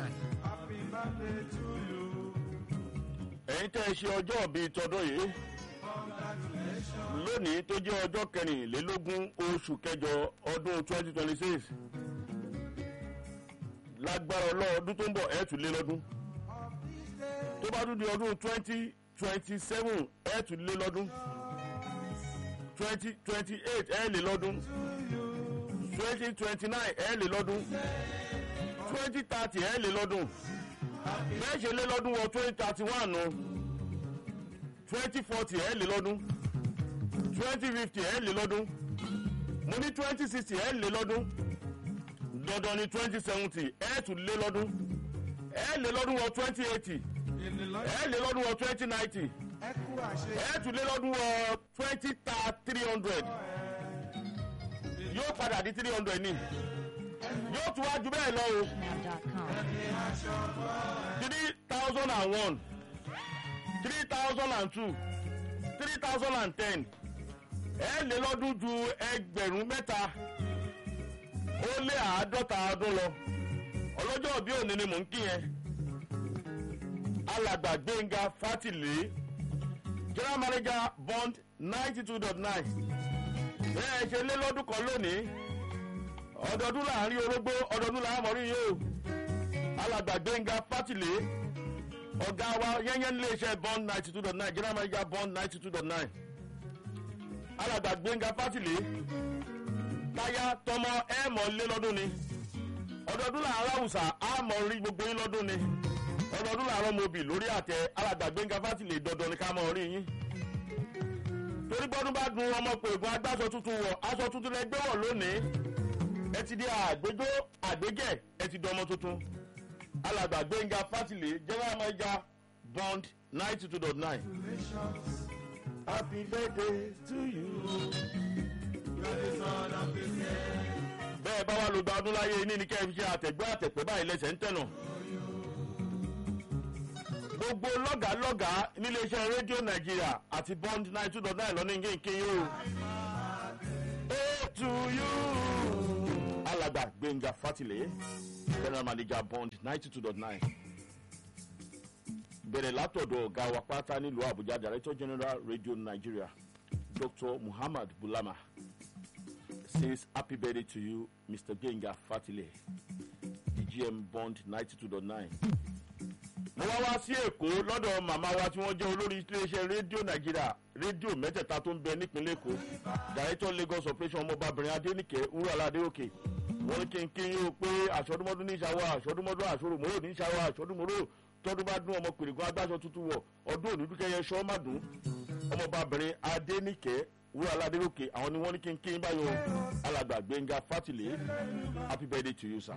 nine. Happy birthday to you. ẹ̀yin tẹ́ ẹ ṣe ọjọ́ bíi tọdún yìí lónìí tó jẹ́ ọjọ́ kẹrìnlélógún oṣù kẹjọ ọdún twenty twenty six lágbára ọlọ́ọdún tó ń bọ̀ ẹ̀ tún lé lọ́dún tó bá tún di ọdún twenty twenty seven ẹ̀ tún lé lọ́dún twenty twenty eight ẹ̀ lé lọ́dún twenty twenty nine ẹ̀ lé lọ́dún twenty thirty ẹ̀ lé lọ́dún bẹ́ẹ̀ ṣe lé lọ́dún wọ twenty thirty one nù twenty forty ẹ̀ lé lọ́dún twenty fifty ẹ̀ lé lọ́dún mo ní twenty sixty ẹ̀ lé lọ́dún dandan ni twenty seventy ẹ̀ tún lé lọ́dún ẹ̀ lé lọ́dún wọ twenty eighty ẹ̀ lé lọ́dún wọ twenty ninety Ẹ kú àṣẹ. ẹ̀ tún lé lọ́dún wọ twenty three hundred yóò padà di three hundred ni yóò tún wá ju bẹ́ẹ̀ lọ o Now.com. three thousand and one three thousand and two three thousand and ten ẹ lé lọ́dún ju ẹgbẹ̀rún mẹ́ta ó lé àádọ́ta ọdún lọ ọlọ́jọ́ bí òní ni mò ń kí yẹn alàgbà gbẹ̀ngà fátìlé general manager bond ninety two dot nine bẹ́ẹ̀ ṣe lé lọ́dún kan lónìí ọdọọdún láàrin orógbó ọdọọdún làwọn mọ̀rí yìí o alàgbà gbẹ̀ngà fátìlé ọ̀gá wa yẹ́nyẹ́ nílé iṣẹ́ bond ninety two dot nine general manager bond ninety two dot nine alàgbà gbẹ̀ngà fátìlé táyà tọmọ ẹ̀ mọ̀ lé lọ́dún ni ọdọọdún làárọ̀ àwùsà á mọ̀ rí gbogbo yín lọ́dún ni ọdọọdún làárọ̀ mobì lórí àtẹ alàgbà gbẹ̀ngà fátìlé dandan ni ká mọ̀ rí yín torí gbọ́dún bá dun ọmọ pègùn agbáṣọ tuntun wọ̀ aṣọ tuntun lẹ gbé wọ̀ lónìí ẹ ti di àgbéjó àgbégẹ̀ ẹ ti di ọmọ tuntun alàgbà gbẹ̀ngà fátìlé general manager bond ninety two dot nine. happy birthday to you. bẹ́ẹ̀ bá wà lóògbé ọdún láyé ní ní kẹ́ ẹ fi ṣe àtẹ̀gbẹ́ àtẹ̀pẹ́ báyìí lẹ́sẹ̀ ń tẹ̀nà. gbogbo lọ́gàálọ́gàá níléeṣẹ́ rédíò nàìjíríà àti bond ninety two dot nine lọ́ní kéńké yóò. ó to you. alàgbà gbẹ̀ngà fátìlé general manager bond ninety two dot nine bẹ̀rẹ̀ látọ̀dọ̀ ọ̀gá wa pátá nílùú àbújá director general radio nigeria dr muhammad bulama says happy birthday to you mr genga fatile the gm bond ninety two dot nine. mo wá wá sí èkó lọ́dọ̀ màmá wa tí wọ́n jẹ́ olórí iléeṣẹ́ rédíò nàìjíríà rédíò mẹ́tẹ̀ẹ̀ta tó ń bẹ nípínlẹ̀ èkó director lagos operation ọmọbabìnrin adéníkẹ́ wúrọ̀lá adéòkè wọ́n ní kí n kí n yóò pé àṣọdúnmọ́dún ní ìṣàwọ̀ àṣọdúnmọ́dún àṣọròmọ́rò ní ìṣàwọ̀ àṣọdúnmọ́rò tọdún bá dún ọmọ pèrègùn agbáṣọ tuntun wọ̀ ọdún òní dúkẹ́yẹ ṣọ́ má dùn ọmọbabìnrin adéníkẹ́ wúrọ̀lá adéòkè àwọn ni wọ́n ní kí n kí n báyọ̀ alàgbà gbẹ̀ngà fátìlé happy birthday to you sir.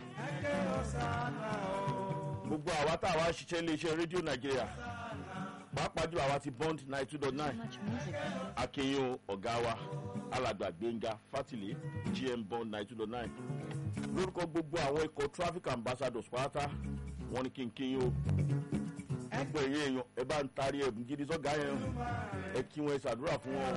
gbogbo àwa tá a wá ṣiṣẹ́ iléeṣẹ́ rédíò nàìjíríà pàápàá jùlọ àwa ti bond nine two dot nine Much music. akeyin ọ̀gá wa alàgbà gbẹ̀ngà fátìlé gm bond nine two dot nine lórúkọ gbogbo àwọn ikọ̀ traffic ambassadors pátá wọn ni kí n kí yín o gbogbo èyí èèyàn ẹ bá ń taari ẹ̀bùn gidi sọ́gà yẹn ẹ kí wọn ẹ ṣàdúrà fún wọn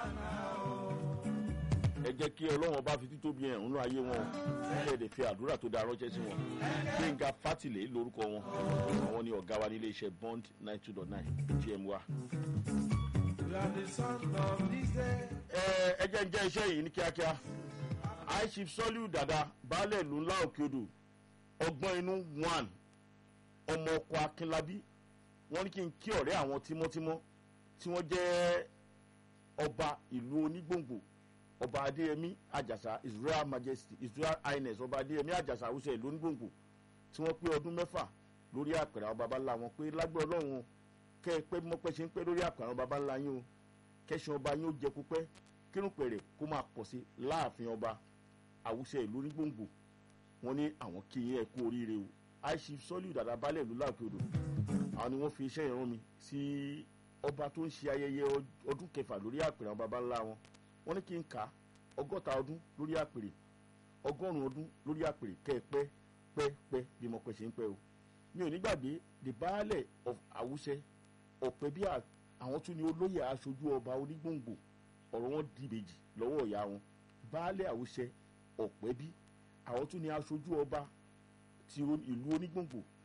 ẹ jẹ́ kí ọlọ́run ọba fi títóbi ẹ̀ nínú ayé wọn ẹ lè fi àdúrà tó dáa ránṣẹ́ sí wọn gbẹ̀ngà fátìlé lórúkọ wọn àwọn ni ọ̀gá wa nílé iṣẹ́ bond nine two dot nine gm wa. You are the son of this day. ẹ ẹ jẹ́ ń jẹ́ iṣẹ́ yìí ní kíákíá aishif soliu dada baálẹ̀ ìlú ńlá òkè odò ọgbọ́n inú one ọmọ ọkọ akínlábí wọ́n ní kí n kí ọ̀rẹ́ àwọn tímọ́tímọ́ tí wọ́n jẹ́ ọba ìlú onígbòǹgbò ọba adéyẹmí àjàsà israel majesty israel highness ọba adéyẹmí àjàsà àwùjọ ìlú onígbòǹgbò tí wọ́n pé ọdún mẹ́fà lórí àpẹẹrẹ àwọn baba ńlá wọn pé lágbẹ́ ọlọ́run kẹ́ ẹ pé mọ́pẹ́ ṣe ń pẹ́ lórí àpẹẹrẹ àwọn baba ńlá yín o kẹ́sàn ọba yín ó jẹ púpẹ́ kírun pẹ̀rẹ̀ kó máa pọ̀ sí láàfin ọba àwùjọ ìlú onígbòǹgbò wọn ní àwọn kí yín ẹ kú oríire o aishif sọlíù dàda balẹ̀ ìlú láàpẹ̀ odò àwọn ni wọ́n fi iṣẹ́ ìran mi sí ọba tó ń ṣe ayẹyẹ ọ- ọdún kẹfà lórí àpèrè àwọn baba ńlá wọn wọ́n ní kí n kà á ọgọ́ta ọdún lórí àpèrè ọgọ́rùn-ún ọdún lórí àpèrè kẹ́ ẹ pẹ́ pẹ́ pẹ́ bí mo pẹ́ ṣe ń pẹ́ o mi ò ní gbàgbé the baálẹ̀ of àwùṣẹ ọ̀pẹ bí à- àwọn tún ní olóyè aṣojú ọba onígbòǹgbò ọ̀rọ̀ wọn di ìbejì lọ́wọ́ ìyá wọn baálẹ̀ àwùṣẹ ọ̀pẹ bí àwọn tún ní aṣojú ọba ti o- ìlú onígbòǹgbò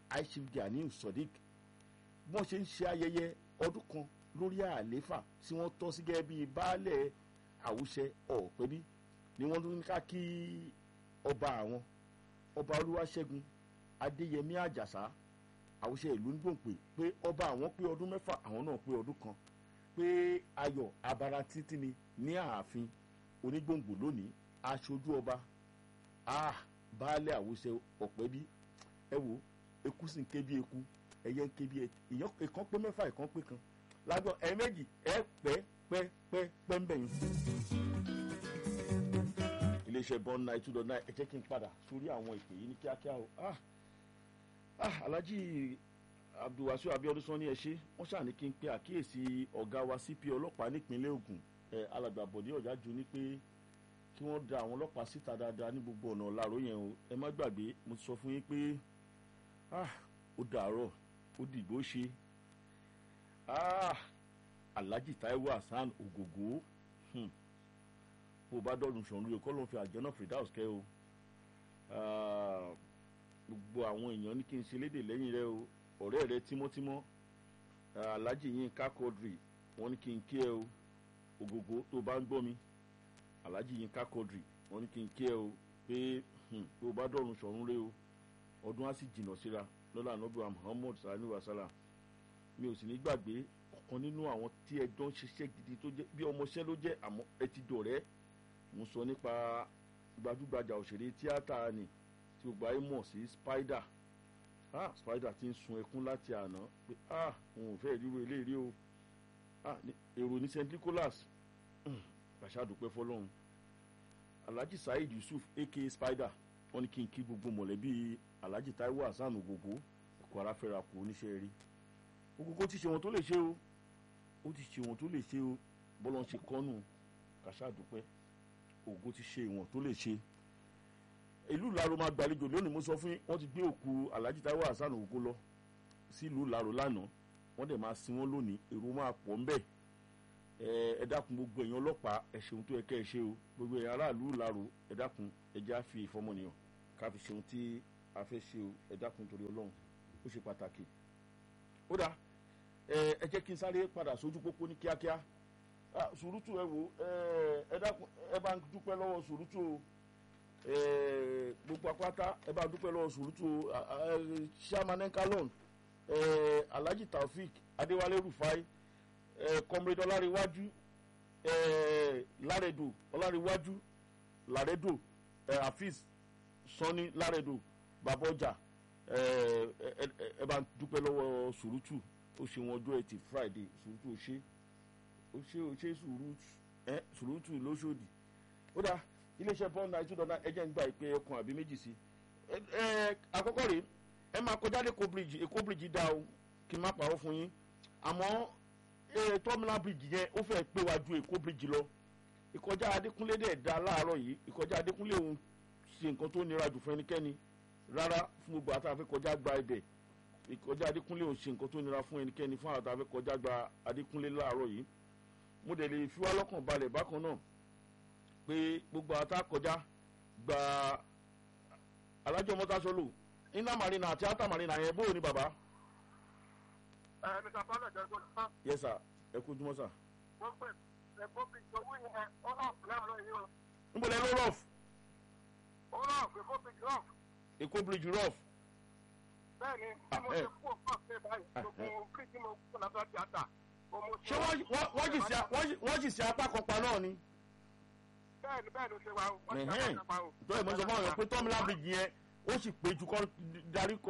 aishif ganiu sodiq bí wọ́n ṣe ń ṣe ayẹyẹ ọdún kan lórí àlééfà tí wọ́n tọ́ sí gẹ́gẹ́ bíi baálẹ̀ àwùṣẹ ọ̀pẹ́bí ni wọ́n tún ní ká kí ọba àwọn ọba olúwaṣẹ́gun adéyẹmí àjàsá àwùṣẹ ìlú ń gbòǹpè pé ọba àwọn pé ọdún mẹ́fà àwọn náà pé ọdún kan pé ayọ̀ abara títí ni ní ààfin onígbòǹgbò lónìí aṣojú ọba ah baálẹ̀ àwùṣẹ ọ̀pẹ́bí ẹ wo eku sì ń ké bí eku ẹyẹ ń ké bí ìyàn ìkan pé mẹ́fà ìkan pé kan lágbọn ẹ méjì ẹ pẹ́ pẹ́ pẹ́ pẹ́ ń bẹ̀yìn. iléeṣẹ́ bọ́n nine two dot nine ẹ jẹ́ kí n padà sórí àwọn ìpè yìí ní kíákíá o ah ah alhaji abdulwasiu abiodun sọ ní ẹ ṣe wọ́n ṣàní kí n pe àkíyèsí ọ̀gá wa cp ọlọ́pàá nípínlẹ̀ ogun ẹ alàgbà bọ̀dé ọ̀jájú ní pé kí wọ́n da àwọn ọlọ́pàá síta dáadáa ní gbogbo ọ̀nà ọ̀làró yẹn o ẹ má gbàgbé mo ti sọ fún yín pé ah ó dàárọ̀ ó dìgbò ṣe ah alhaji taiwo hasan ogogo hmm. bó o bá dọ́dún sọ̀rọ̀ yìí kọ́ ló ń fi àjọ náà fridaus kẹ́ o Ah, gbogbo àwọn èèyàn ní kí n ṣe léde lẹ́yìn rẹ o ọ̀rẹ́ rẹ tímọ́tímọ́ ah, alhaji yín ká kọ́dìrì wọ́n ní kí n kí ẹ o ogogo tó o bá ń gbọ́ mi alhaji yín ká kọ́dìrì wọ́n ní kí n kí ẹ o pé hmm, bó o bá dọ́dún sọ̀rọ̀ rẹ o ọdún á sì jìnnà síra lọ́la anábìá muhammad sani wasala mi ò sì ní gbàgbé ọ̀kan nínú àwọn tí ẹ jọ ń ṣiṣẹ́ gidi tó jẹ́ bí ọmọọṣẹ́ ló jẹ́ àmọ́ ẹ ti dọ̀rẹ́ mo sọ nípa gbajúgbajà òṣèré tíátà ni tí gbogbo ayé mọ̀ sí spider ah spider ti ń sun ẹkún láti àná pé ah òun ò fẹ́ ríro eléyìí o ah ní- èrò ní st nicholas gbàṣà dúpẹ́ fọlọ́run alhaji saheed yusuf aka spider wọ́n ní kí n kí gbogbo mọ̀lẹ́bí alhaji taiwo hasan ogogo ẹ̀kọ́ ara fẹ́ra kù oníṣẹ́ rí ogogo ti ṣe wọn tó lè ṣe o ó ti ṣe wọn tó lè ṣe o bọ́lá ń ṣe kọ́nù kàṣà dúpẹ́ ogogo ti ṣe ìwọ̀n tó lè ṣe ìlú ìlàrò máa gbàlejò lónìí mo sọ fún yín wọ́n ti gbé òkú alhaji taiwo hasan ogogo lọ sí ìlú ìlàrò lánàá wọ́n dẹ̀ máa sin wọ́n lónìí èrò máa pọ̀ ń bẹ̀ ẹ ẹ dákun gbogbo èèyàn ọlọ́pàá ẹ ṣeun tó yẹ kẹ́ ẹ ṣe o gbogbo èèyàn aráàlú ìlàrò ẹ dákun ẹ já fi ìfọmọnìyàn ká fi ṣeun tí a fẹ́ ṣe o ẹ dákun torí ọlọ́run ó ṣe pàtàkì ó dáa ẹ ẹ jẹ́ kí n sáré padà sójú pópó ní kíákíá Ah, sùrùtù ẹ wò ẹ ẹ dákun ẹ bá ń dúpẹ́ lọ́wọ́ sùrùtù o ẹ gbogbo apáta ẹ bá ń dúpẹ́ lọ́wọ́ sùrùtù o Ah, ah, eh, chairman enkalon ẹ alhaji taofik adéwálé rufai ẹ comrade ọláríwájú ẹ láredo ọláríwájú láredo ẹ hafiz sanni láredo babọjà ẹ ẹ ẹ ẹ bá ń dúpẹ́ lọ́wọ́ sùrùtù ó ṣe wọn ọjọ́ ẹtì friday sùrùtù ó ṣe ó ṣe ó ṣe sùúrùtù ẹ sùúrùtù lóṣòdì ó dáa iléeṣẹ́ bọ́ọ̀lù náà ìtúndọ̀ náà ẹjẹ́ ń gba ìpè ẹkùn àbí méjì sí ẹ ẹ àkọ́kọ́ rèé ẹ máa kọjá dé èkó bíríjì èkó bíríjì dá o kí n má pàrọ̀ fún yín àmọ́ ẹ tọ́mìnà bíríjì yẹn ó fẹ́ pé wá ju èkó bíríjì lọ ìkọjá adékúnlé dẹ̀ da láàárọ̀ yìí ìkọjá adékúnlé òun ṣe nǹkan tó nira jù fún ẹnikẹ́ni rárá fún gbogbo àtàwọn afẹ́ kọjá gba ibẹ̀ ìkọjá adékúnlé òun ṣe nǹkan tó nira fún ẹnikẹ́ni fún àtàwọn afẹ́ kọjá gba adékúnlé láàárọ̀ yìí mo dẹ̀ lè fi wá lọ́kàn balẹ̀ bákan náà pé gbogbo ata kọjá gba alájọ mọ́tàṣọ́lù iná marina àti ata marina yẹn bóyá ni bàbá. ẹ mr bọ́lá jẹ́gbọ́n náà yes sir ẹ kú jùmọ̀ sà. wọ́n pè é bóbi owó yẹn ó náà láàárọ̀ yìí o níbo lẹ ló rough ó náà pé bóbi rough èkó bridge rough bẹ́ẹ̀ ni tí mo Ah, eh. ṣe kú òkú ọ̀sẹ̀ báyìí gbogbo kí tí mo kú lábẹ́ tíátà mo mo ṣé wọ́n wọ́n- wọ́n jì sí a- wọ́n jì- wọ́n jì sí apá kan pa náà ni. bẹ́ẹ̀ ni bẹ́ẹ̀ ló ṣe wá o wọ́n ti Ẹ̀hẹ́n. apá kan pa o. tó ẹ̀ mọ́ sọ fún àwọn pé tọ́mìlà bridge yẹn ó sì pé ju kọ́ darí kọ́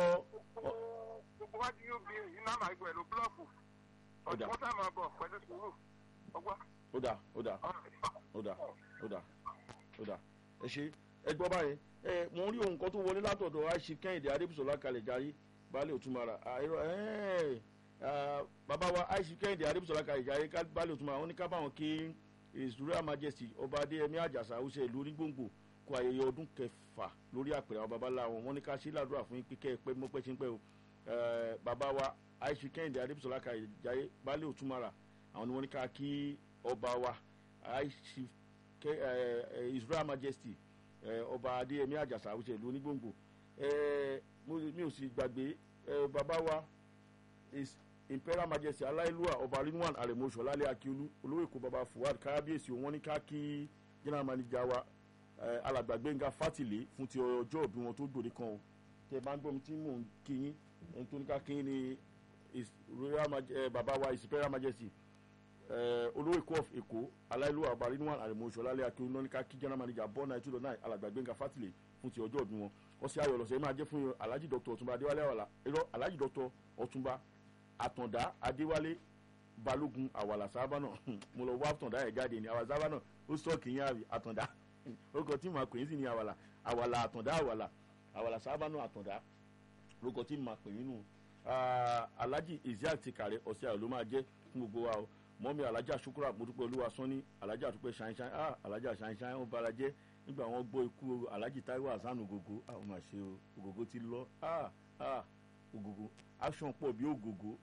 gbogbo wájú yóò bí èyí náà máa gbọ́ ẹ̀ ló búlọ́ọ̀kù Ó dà. ọ̀dùnkún tá máa bọ̀ pẹ̀lú sùúrù ọgbọ́n. ó dà ó dà ó dà ó dà ó dà ẹ ṣe ẹ gbọ́ báyìí ẹ mò ń rí ohun kan tó wọlé látọ̀dọ̀ àìsí kẹ́hìndé adébùsọ̀lá kalẹ̀ jarí baálé òtúmọ̀ra àìrọ̀ ẹ̀ bàbá wa àìsí kẹ́hìndé adébùsọ̀lá kalẹ̀ jarí ká- baálé òtúmọ̀ra wọn ní ká báwọn kí his royal majesty ọba adéyẹmí àjàsà ọ̀sẹ̀ ìlú onígbòǹgbò kó ayẹyẹ ọdún kẹfà lórí àpèrè àwọn babalá wọn wọn ní ká ṣe ládùúrà fún yín pé kẹ́ ẹ pẹ́ mọ́pẹ́ ṣe ń pẹ́ o Eh, bàbá wa àìsí kẹ́hìndé adébùsọ̀lá kalẹ̀ jarí baálé òtúmọ̀ra àwọn ni wọ́n ní ká kí ọba wa àìsí Ke- eh, eh, his royal majesty eh, ọba adéyẹmí àjàsà àwùjọ ìlú onígbòǹgbò ẹ mo mi ò sì gbàgbé ẹ bàbá wa is imperial majesty aláìlúwà ọba rinwan àrèmọṣọ lálẹ́ akíolú olówó èkó baba fuad kábíyèsí wọn ní ká kí general manager wa ẹ alàgbà gbẹ̀ngà fátìlé fún ti ọjọ́ òbí wọn tó gbòde kan o tẹ bá ń gbọ́ mi tí mò ń kí yín ẹni tó ní ká kí yín ní his royal maj ẹ bàbá wa his imperial majesty ẹ olówó èkó of èkó aláìlúwà ọba rinwan àrèmọṣọ lálẹ́ akíolú wọn ní ká kí general manager bọ́ náà two dot nine alàgbà gbẹ̀ngà fátìlé fún ti ọjọ́ òbí wọn ọ̀sẹ̀ ayọ̀ lọ́sẹ̀ yìí máa jẹ́ fún yín alhaji dr ọ̀túnba adéwálé àwàlà irọ́ alhaji dr ọ̀túnba àtàndá adéwálé balógun àwàlà sábànà mo lọ wá àtàndá ẹ̀ jáde ní àwàlà sábànà ó sọ kìí yá àtàndá orúkọ tí màá pè é sì ní àwàlà àwàlà àtàndá àwàlà àwàlà sábànà àtàndá orúkọ tí màá pè é nù alhaji isiaq ti kàrẹ ọ̀sẹ̀ ayọ̀ ló máa jẹ́ fún gbogbo wa o mọ́mí alhaji asukura mọ́túpẹ́ olúwa sọ́ni alhaji àtúpẹ́ ṣáínṣáín ah alhaji àṣáínṣáín ó bára jẹ́ nígbà wọn gbọ́ ikú alhaji taiwo hasan ogogo àwọn máa ṣe o ogogo ti lọ ah ah ogogo action pọ̀ bí ogogo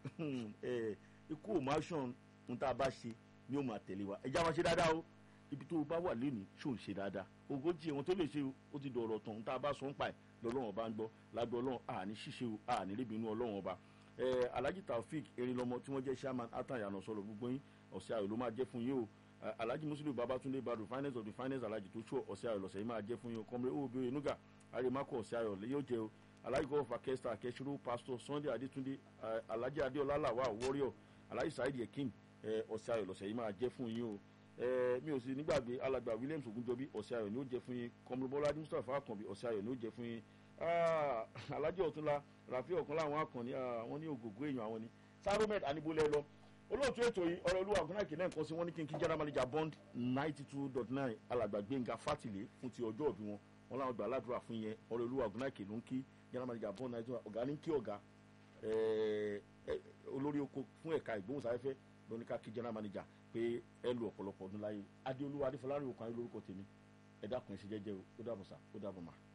ikú ò mọ action ń tá a bá ṣe ni ó máa tẹ̀lé wa ẹja máa ṣe dáadáa o ibi tó o bá wà lónìí ṣó ń ṣe dáadáa ogójì ẹ̀wọ̀n tó lè ṣe o ó ti dọ̀rọ̀ tán ń tá a bá sọ ń pa ẹ̀ lọ́lọ́run ọba ń gbọ́ lágbó ọlọ́run àní ṣíṣe o àní ríbi inú ọlọ́run ọba alhaji taofik erinlọmọ tí wọ́n jẹ́ chairman atayana sọ̀rọ̀ gbogbo yín ọ̀sẹ̀ ayọ̀ ló máa jẹ́ fún yín o alhaji muslim babatunde badu finance of the finance alhaji tó ṣọ ọ̀sẹ̀ ayọ̀ lọ́sẹ̀ yìí máa jẹ́ fún yín o kọ́mọdé ó bẹ̀rẹ̀ nuga arimako ọ̀sẹ̀ ayọ̀ yóò jẹ́ o alhaji gọ́ọ̀fà kẹ́sítà kẹ́sìrò pastor sunday adetunde alhaji adeola lawa warrior alhaji saheed yekin ọ̀sẹ̀ ayọ̀ lọ́sẹ̀ yìí máa jẹ́ fún yín o mi ò sì nígbàgbé alàgbà williams ogunjọbi ọ̀sẹ̀ ayọ̀ ni ó jẹ́ fún yín kọ́mọdébọ́lá mustapha akànbí ọ̀sẹ̀ ayọ̀ ni ó jẹ́ fún yín alhaji ọ̀túnla rafi ọ̀kan láwọn akànni àwọn ní ògògó èèyàn àwọn ni saromed anibolẹ lọ olóòtú ètò yìí ọ̀rọ̀ olúwa ọ̀gbọ́n àìkè náà nǹkan sí wọn ní kí n kí general manager bond ninety two dot nine alàgbà gbẹ̀ngà fátìlé fún ti ọjọ́ òbí wọn wọn làwọn gbà aládùúrà fún yẹn ọ̀rọ̀ olúwa ọ̀gbọ́n àìkè ló ń kí general manager bond ninety two ọ̀gá ní kí ọ̀gá olórí oko fún ẹ̀ka ìgbóhùnsáfẹ́fẹ́ ló ní ká kí general manager pé ẹ lu ọ̀pọ̀lọpọ̀ ọdún láyé adéolúwa adéfọlárìn òkan ayé lórúkọ tèmi ẹ dákun ẹ ṣe jẹ́jẹ́ o ó dàbọ̀ sá ó dàbọ̀ mà.